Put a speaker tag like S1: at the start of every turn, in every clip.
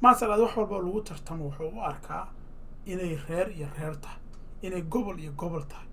S1: maasalaad wax walba lagu tartamo wuxuu u arkaa inay reer iyo reer tahay inay gobol iyo gobol tahay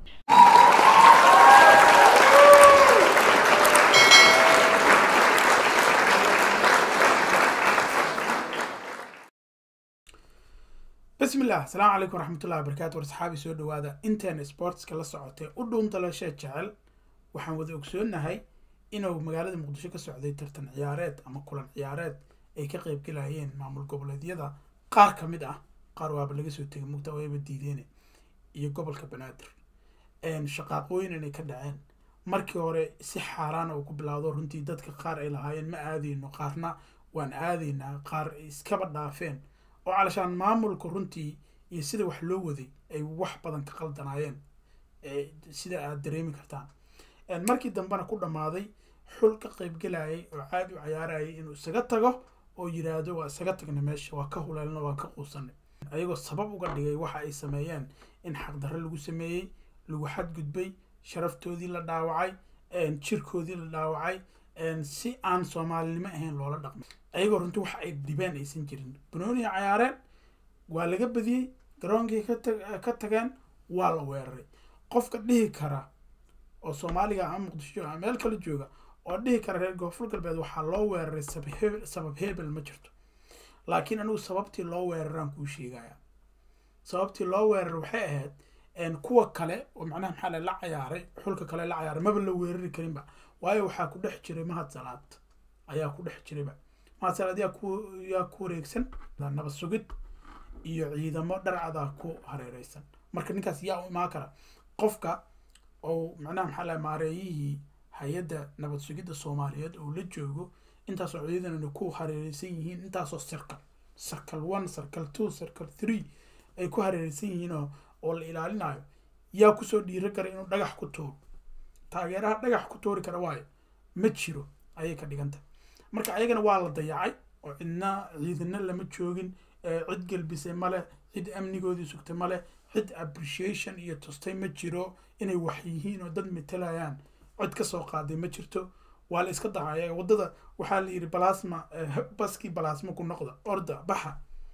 S1: bismi illah asalaamu calaykum waraxmatullahi wabarakatu war saxaabi soo dhawaada inteena sportska la socotee u dhuuntalasha jecel waxaan wada ogsoonahay inuu magaalada muqdisho ka socday tartan ciyaareed ama kulan ciyaareed ay ka qeybgalayeen maamul goboleedyada qaar ka mid ah qaar waaba laga soo tegay mugta wayba diideen iyo gobolka banaadir shaqaaqooyin inay ka dhaceen markii hore si xaaraana uu ku bilaawdo runtii dadka qaar ay lahaayeen ma aadayno qaarna waan aadaynaa qaar iskaba dhaafeen oo calashaan maamulka runtii iyo sida wax loo waday ay wax badan ka qaldanaayeen sida aad dareemi kartaan markii dambena ku dhammaaday xul ka qeybgelayay oo caadi u cayaarayay inuu isaga tago oo yiraahdo waa isaga tagna meesha waa ka huleelna waan ka quusanay ayagoo sabab uga dhigay waxa ay sameeyeen in xaqdarre lagu sameeyey lagu xadgudbay sharaftoodii la dhaawacay jirkoodii la dhaawacay si aan soomaalinimo ahayn loola dhaqmay ayagoo runtii wax ay dhibeen aysan jirin banooniya cayaareen waa laga badiyey garoonkii ka tageen waa la weeraray qofka dhihi kara oo soomaaliga ama muqdisho ama meel kala jooga oo dhihi kara reer koonfur galbeed waxaa loo weeraray sabab hebel ma jirto laakiin anigu sababtii loo weeraraan kuu sheegaya sababtii loo weerar waxay ahayd kuwa kale oo macnaha maxaa la cayaaray xulka kale la cayaaray maba la weerari karinba waayo waxaa ku dhex jiray mahad salaad ayaa ku dhex jirayba mahad salaad yaa ku yaa ku wareegsan nabad sugid iyo ciidamo dharcadaa ku hareereysan marka ninkaas yaa u imaan kara qofka oo macnaha maxaa la maareeyihii hay-adda nabad sugidda soomaaliyeed oo la joogo intaasoo ciidanana ku hareereysan yihiin intaasoo circle circle one circle two circle three ay ku hareereysan yihiin oo oo la ilaalinayo yaa kusoo dhiiro kara inuu dhagax ku tuuro taageeraha dhagax ku tuuri kara waayo ma jiro ayay ka dhigantah marka ayagana waa la dayacay oo cidna ciidana lama joogin cid gelbisay male cid amnigoodii sugtay male cid appreciation iyo tustay ma jiro inay wax yihiin oo dad matalayaan cid kasoo qaaday ma jirto waa la iska dahaya wadada waxaa la yidhi balasma baskii balasma ku noqda orda baxa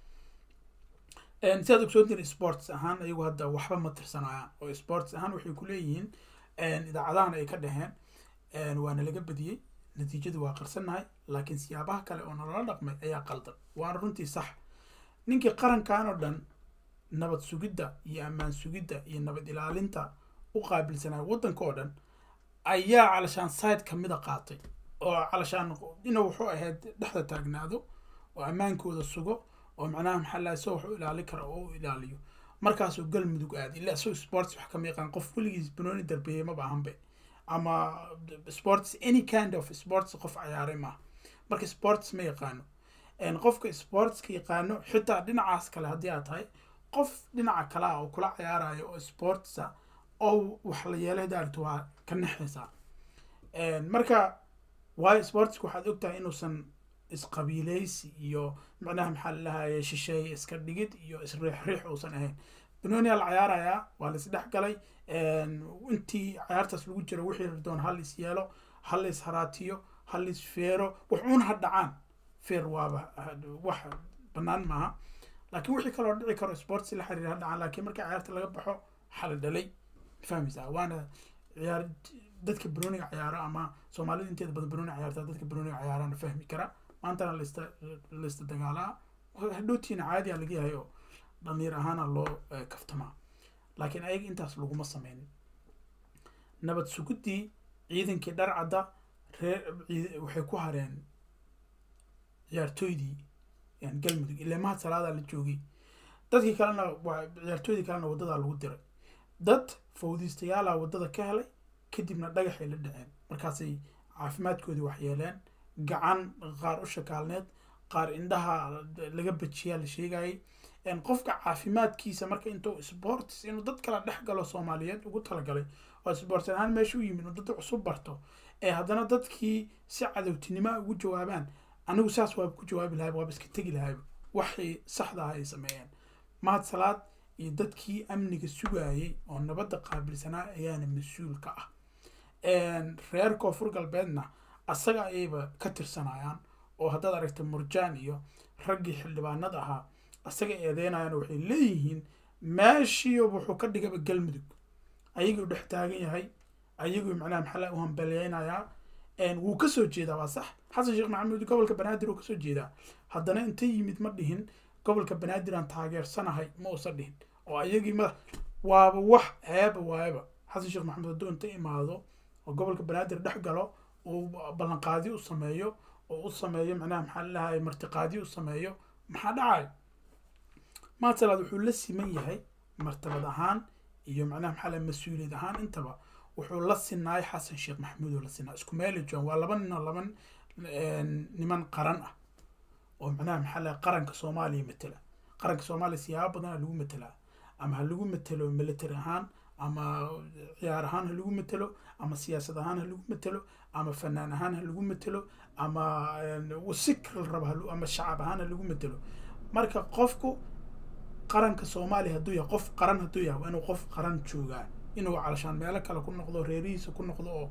S1: sidaad ogsoontiin sports ahaan ayagu hadda waxba ma tirsanayaan oo sports ahaan waxay ku leeyihiin idaacadahan ay ka dhaheen waana laga badiyey natiijadu waa qarsannahay laakiin siyaabaha kale oo nalala dhaqmay ayaa qaldan waana runtii sax ninkii qarankan oo dhan nabad sugidda iyo ammaan sugidda iyo nabad ilaalinta u qaabilsanaya waddanka oo dhan ayaa calashaan side kamida qaatay oo calashaan inuu wuxuu ahayd dhexda taagnaado oo ammaankooda sugo oo macnaha maxaa laha isagoo wax u ilaali kara oo u ilaaliyo markaasuu galmudug aad ila isagoo sports wax kama yaqaan qof weligiis banooni darbeeyey maba ahanbe ama sports any kind of sports qof cayaaray maaha marka sports ma yaqaano qofka sportska yaqaano xitaa dhinacaas kale haddii aad tahay qof dhinaca kale ah oo kula cayaarayo oo sportsa oo wax la yeelay daarto waa ka naxaysaa marka waayo sportska waxaad ogtahay inuusan isqabiileysi iyo macnaha maxaa lalahaye shisheeye iska dhigid iyo isriixriix uusan ahayn banooniyaa la cayaarayaa waa la isdhex galay intii cayaartaas lagu jiro wixii doon hal is yeelo hal is haraatiyo hal is feero wax uun ha dhacaan feer waaba wax banaan maaha laakiin wixii kaloo dhici karo sports la xiriir ha dhacaan laakiin markii cayaarta laga baxo xala dhalay fahmaysaa waana ciyaar dadka banooniga cayaaro ama soomaalida inteeda badan banooniga cayaarta dadka banooniga cayaarana fahmi kara maantana lasta laysta dagaalaa hadhowtiina caadiya laga yahay oo dhalinyar ahaana loo kaftamaa laakiin ayaga intaas laguma sameynin nabad suguddii ciidankii dharcadda reer waxay ku hareen ciyaartooydii galmudug ilaa mahad salaadaa la joogay dadkii kalena ciyaartooydii kalena waddadaa lagu diray dad fawdiistayaala waddada ka helay kadibna dhagaxay la dhaceen markaasay caafimaadkoodii waxyeeleen gacan qaar u shakaalneed qaar indhaha laga bajiyaa la sheegayay qofka caafimaadkiisa marka intuu sports inuu dad kala dhex galo soomaaliyeed ugu talagalay oo sports ahaan meesha u yimid inuu dad cusub barto ee haddana dadkii si cadowtinimoa ugu jawaabaan anigu saas waaba ku jawaabi lahay waaba iska tegi lahayba waxay saxda ah ay sameeyeen mahad salaad iyo dadkii amniga sugayay oo nabadda qaabilsanaa ayaana mas-uul ka ah reer koonfur galbeedna asaga ayayba ka tirsanayaan oo haddaad aragta murjaan iyo raggii xildhibaanada ahaa asaga eedeynayaan waxay leeyihiin meeshiiyo wuxuu ka dhigaba galmudug ayaguu dhex taagan yahay ayaguu macnaha maxaa u hambeleynayaa wuu kasoo jeedaa waa sax xasan sheekh maxamuud gobolka banaadir uu kasoo jeedaa haddana inta yimid ma dhihin gobolka banaadir aan taageersanahay ma uusan dhihin oo ayagii ma waaba wax ceeba waayaba xasan sheekh maxamuud hadduu inta imaado oo gobolka banaadir dhex galo uu ballanqaadi u sameeyo oo u sameeyo macnaha maxaa lalahay martiqaadi u sameeyo maxaa dhacayo maasalaad wuxuu la siman yahay martabad ahaan iyo macnaha maxaa lahay mas-uuliyad ahaan intaba wuxuu la sinaay xasan sheekh maxamuud oo la sinaa isku meeli joogan waa laba nin oo laba niman qaran ah oo macnaha maxaa lahay qaranka soomaaliya matela qaranka soomaaliya siyaabo badan ha lagu matelaa ama ha lagu matelo military ahaan ama ciyaar ahaan ha lagu matelo ama siyaasad ahaan ha lagu matelo ama fanaan ahaan ha lagu matelo ama sikr raba ama shacab ahaan ha lagu matelo marka qofku qaranka soomaaliya hadduu yahay qof qaran hadduu yahay waa inuu qof qaran joogaa inuu calashaan meelo kale ku noqdo reerihiisa ku noqdo oo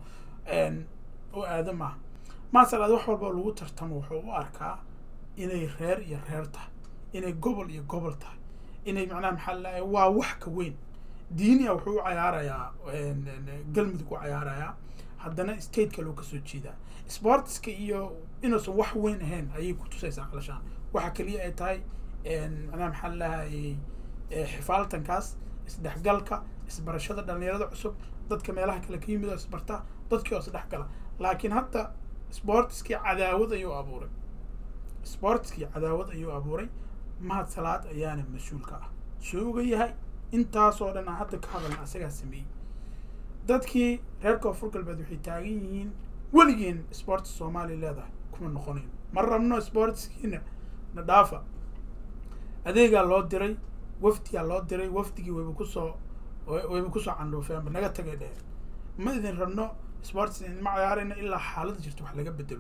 S1: u aado maaha maasalaad wax walba lagu tartamo wuxuu u arkaa inay reer iyo reer tahay inay gobol iyo gobol tahay inay macnaha maxaa lalahay waa wax ka weyn diinia wuxuu u cayaarayaa galmudug u cayaarayaa haddana state kale uu kasoo jeedaa sportska iyo inuusan wax weyn ahayn ayay ku tusaysaa calashaan waxa keliya ay tahay macnaha maxaa lalahay xifaaltankaas isdhexgalka isbarashada dhalinyarada cusub dadka meelaha kale ka yimid oo isbarta dadkii oo isdhexgala laakiin hadda sportskii cadaawad ayuu abuuray sportskii cadaawad ayuu abuuray mahad salaad ayaana mas-uulka ah soo uga yahay intaasoo dhan aan hadda ka hadalna asagaa sameeyey dadkii reer koonfur galbeed waxay taagan yihiin weligeen sports soomaaliya leedahay kuma noqonayn ma rabno sportskiina na dhaafa adeegaa loo diray wafdigaa loo diray wafdigii wayba kusoo wayba kusoo candhuufeenba naga tagay dheheen ma idin rabno sports ma ciyaarayna ilaa xaaladda jirto wax laga bedelo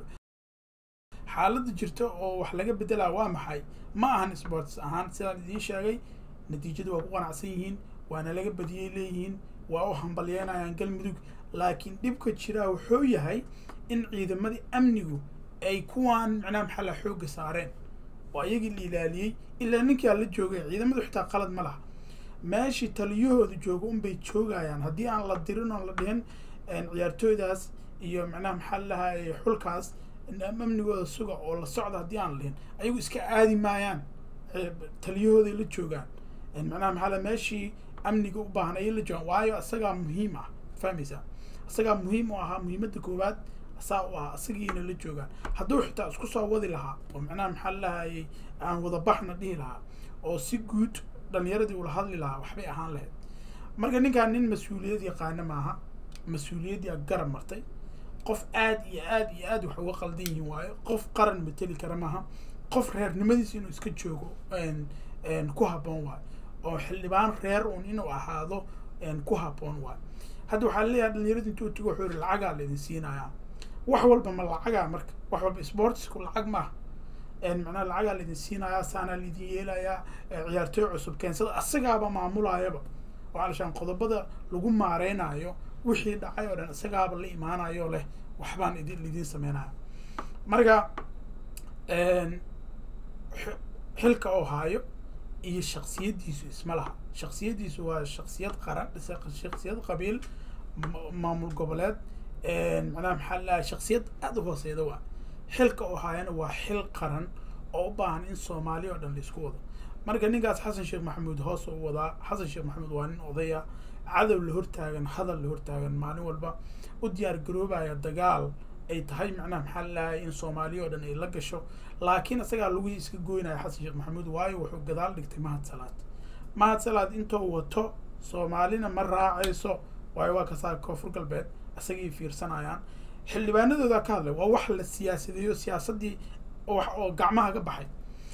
S1: xaaladda jirta oo wax laga bedelaa waa maxay ma ahan sports ahaan sidaan idiin sheegay natiijadu waa ku qanacsan yihiin waana laga badiyey leeyihiin waa u hambalyeynayaan galmudug laakiin dhibka jiraa wuxuu yahay in ciidamadii amnigu ay kuwaan macnaha maxaa la xoogga saareen oo ayagii la ilaaliyey ilaa ninkii aan la joogay ciidamadu xitaa qalad ma laha meeshii taliyahooda jooga unbay joogayaan haddii aan la dirin oon la dhihin ciyaartooydaas iyo macnaha maxaa lalahay xulkaas amnigooda suga oo la socda haddii aan la dhihin ayagu iska aadi maayaan taliyahooday la joogaan macnaha maxaa la meeshii amniga u baahan ayay la joogaan waayo isagaa muhiim ah fahmaysaa isagaa muhiim u ahaa muhiimadda koowaad saa u ahaa isagiina la joogaan hadduu xitaa isku soo wadi lahaa oo macnaha maxaa lahayay aan wada baxna dhihi lahaa oo si guud dhalinyaradii ula hadli lahaa waxbay ahaan lahayd marka ninkaan nin mas-uuliyad yaqaana maaha mas-uuliyaddii garab martay qof aad iyo aad iyo aad wax uga qaldan yihiin waayo qof qaran mateli kara maaha qof reernimadiisa inuu iska joogo ku habboon waayo oo xildhibaan reer uun inuu ahaado ku habboon waayo hadda waxaa leeyahay dhalinyaradu intuu tigo wuxuu yihi lacagaa laidin siinayaa wax walba ma lacagaa marka wax walba sportsku lacag maaha macnaha lacagaa laidin siinayaa saanaa laidin yeelayaa ciyaartooy cusub keensada asagaaba maamulaayaba oo calashaan qodobada lagu maareynayo wixii dhacay oo dhan isagaaba la imaanayo leh waxbaan idin lidiin sameynaya marka xilka oo haayo iyo shaksiyaddiisu isma laha shaksiyaddiisu waa shaksiyad qaran shaksiyad qabiil maamul goboleed macnaha maxaa lalahay shaksiyad aada u hooseyda waa xilka oo haayana waa xil qaran oo u baahan in soomaaliya oo dhan la isku wado marka ninkaas xasan sheekh maxamuud hoos u wadaa xasan sheekh maxamuud waa nin odaya cadow la hortaagan hadal la hortaagan maalin walba u diyaar garoobaya dagaal ay tahay macnaha maxaa lalahay in soomaaliya oo dhan ay la gasho laakiin isagaa lagii iska goynaya xasan sheekh maxamuud waayo wuxuu gadaal dhigtay mahad salaad mahad salaad intuu wato soomaalina ma raacayso waayo waa kasaa koonfur galbeed isagay fiirsanayaan xildhibaanadooda ka hadlay waa wax la siyaasadeeyo siyaasaddii wax oo gacmaha ka baxay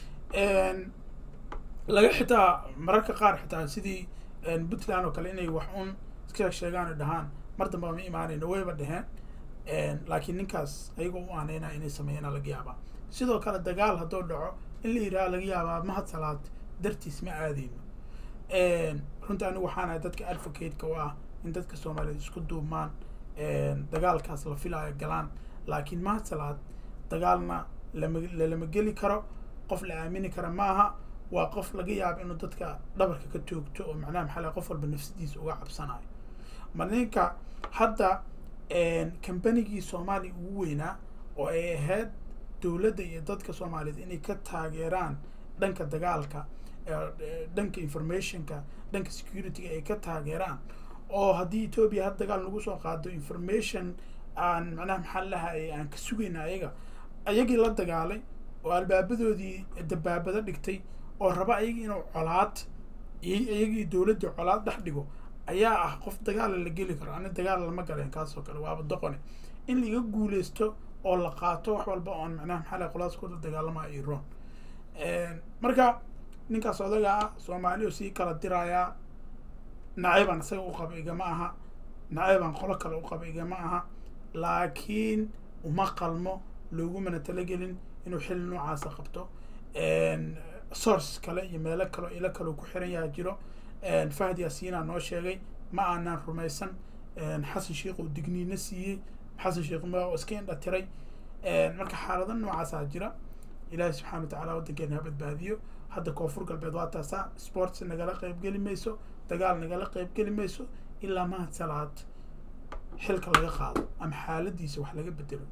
S1: laga xitaa mararka qaar xitaa sidii puntland oo kale inay wax un iska sheegaan oo dhahaan mar damba ma imaanayno wayba dheheen laakiin ninkaas ayagoo u aaneynaya inay sameeyana laga yaabaa sidoo kale dagaal hadduu dhaco in la yidhaha laga yaabaa mahad salaad dartiis ma aadeyno runta anigu waxaanahay dadka advocate-ka u ah in dadka soomaaliyeed isku duubmaan dagaalkaas la filaayo galaan laakiin mahad salaad dagaalna lama lalama geli karo qof la aamini kara maaha waa qof laga yaabo inuu dadka dhabarka ka toogto oo macnaha maxaa lahay qof walba nafsadiisa uga cabsanayo mar ninka hadda kambanigii soomaaliya ugu weynaa oo ay ahayd dowladda iyo dadka soomaaliyeed inay ka taageeraan dhanka dagaalka dhanka informationka dhanka securityga ay ka taageeraan oo haddii etoobiya had dagaal nagu soo qaado information aan macnaha maxaa lahay aan ka sugayna ayaga ayagii la dagaalay oo albaabadoodii dabaabado dhigtay oo raba ayagii inuu colaad iyagii dowladda colaad dhex dhigo ayaa ah qof dagaala la geli karo ani dagaal lama galeen kaasoo kale waaba doqone in laiga guuleysto oo la qaato wax walba oon macnaha maxaa lahay qolaas kula dagaalama iron marka ninkaas odaga ah soomaaliya sii kala dirayaa nacaybaan isaga u qaba igama aha nacaybaan qolo kale u qaba igama aha laakiin uma qalmo loogumana talagelin inuu xili noocaasa qabto source kale iyo meelo kale ilo kaleo ku xiran yaha jiro fahd yaasiinaa noo sheegay ma aanaan rumaysan xasan sheikh uu digniino siiyey xasan sheikh ma iska indha tiray marka xaalado noocaasaa jira ilaahi subxana watacaala waddankeena ha badbaadiyo hadda koonfur galbeed waa taasaa sports nagala qeybgeli mayso dagaal nagala qeybgeli mayso ilaa mahad salaad xilka laga qaado ama xaaladiisa wax laga bedelo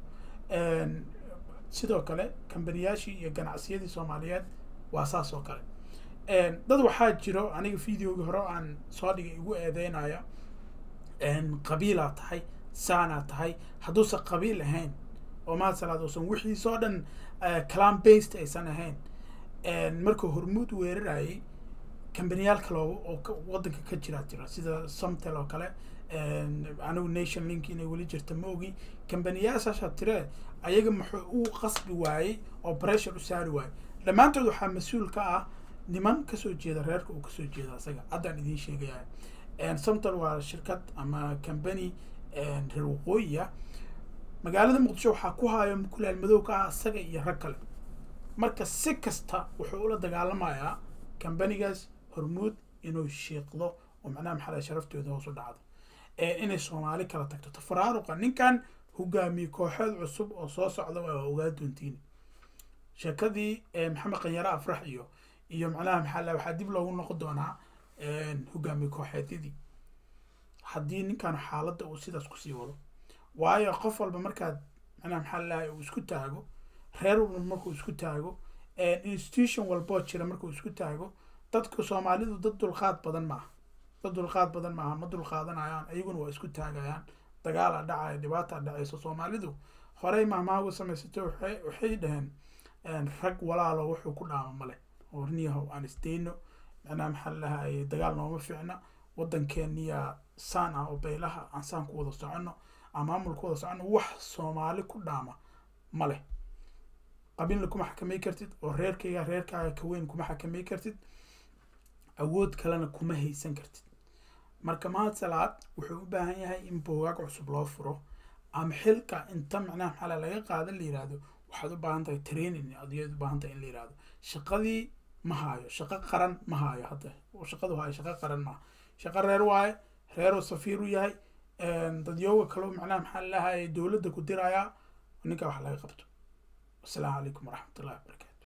S1: sidoo kale kambaniyaashii iyo ganacsiyadii soomaaliyeed waa saas oo kale dad waxaa jiro aniga videogii hore aan soo dhigay igu eedeynaya qabiilaa tahay saanaa tahay hadduusan qabiil ahayn oo mahad salaad uusan wixiisoo dhan clam based aysan ahayn markuu hormuud weerarayay kambaniyaal kale oo waddanka ka jiraa jira sida somtel oo kale anigu nation link inay weli jirta ma ogi kambaniyaashaasha tire ayaga muxuu u qasbi waayey oo pressure u saari waayey dhammaantood waxaa mas-uul ka ah niman kasoo jeeda reerka uu kasoo jeeda isaga haddaan idiin sheegaya somtel waa shirkad ama company reer waqooyiya magaalada muqdisho waxaa ku haayo mukulaal madow ka ah isaga iyo rag kale marka si kasta wuxuu ula dagaalamayaa kambanigaas hormuud inuu shiiqdo oo macnaha maxaa sharaftooda hoos u dhacdo inay soomaali kala tagto tafaraaruqa ninkan hogaamiye kooxeed cusub oo soo socda waa ogaa doontiin sheekadii maxamed qanyare afrax iyo iyo macnaha maxaa la waxaa dib loogu noqon doonaa hogaamiye kooxeedyadii haddii ninkan xaaladda uu sidaas kusii wado waayo qof walba markaad macnaha maxaa lahay uu isku taago reer walba markuu isku taago institution walboo jira markuu isku taago dadka soomaalidu dad dulqaad badan maaha dad dulqaad badan maaha ma dulqaadanayaan ayaguna waa isku taagayaan dagaala dhacaya dhibaata dhacayso soomaalidu horey mahmaagu samaysatay waxay waxay dhaheen rag walaalo wuxuu ku dhaama male horniyahow aan isdayno macnaha maxaa lahaye dagaal nooma fiicna waddankeeniya saan ah oo baylaha aan saan ku wada soconno aan maamul ku wada soconno wax soomaali ku dhaama ma leh qabiilna kuma xakamay kartid oo reerkayga reerkaaga ka weyn kuma xakamay kartid awood kalena kuma haysan kartid marka mahad salaad wuxuu u baahan yahay in boogaag cusub loo furo ama xilka inta macnaha maxaa laga qaadan la yihahdo waxaad u baahan tahay training adiyaad u baahan tahay in la yihahdo shaqadii ma haayo shaqo qaran ma haayo hadda shaqadu haayo shaqo qaran maaha shaqo reer waaye reeruu safiir u yahay dadyooga kaleo macnaha maxaa lahaye dowladda ku dirayaa ninkaa wax laga qabto wasalaamu calaykum waraxmatullahi wabarakatu